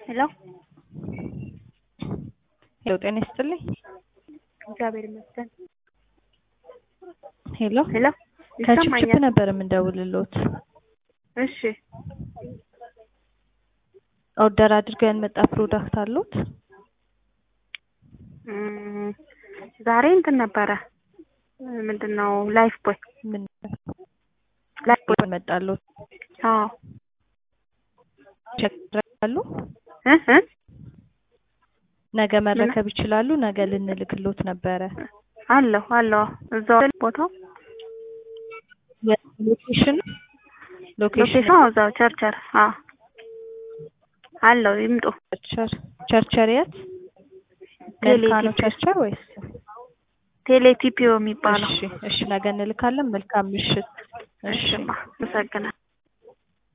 ሄሎ ሄሎ ጤና ይስጥልኝ። እግዚአብሔር ይመስገን። ሄሎ ሄሎ ከችፕችፕ ይሰማኛል? ነበር የምንደውልሎት። እሺ ኦርደር አድርገው ያልመጣ ፕሮዳክት አሉት? እም፣ ዛሬ እንትን ነበረ ምንድን ነው ላይፍ ቦይ ምን ላይፍ ቦይ መጣሎት? አዎ ይቸግራሉ? እ እ ነገ መረከብ ይችላሉ? ነገ ልንልክሎት ነበረ። አለሁ አለሁ እዛው ቦታው ሎኬሽን ሎኬሽን ሎኬሽኑ እዛው ቸርቸር አዎ አለው ይምጡ ቸርቸር ቸርቸር የት? ቴሌ መልካ ነው ቲፒ ቸርቸር ወይስ? ቴሌ ቲፒኦ የሚባለው እሺ እሺ ነገ እንልካለን። መልካም ምሽት። እሺ እሺማ አመሰግናለሁ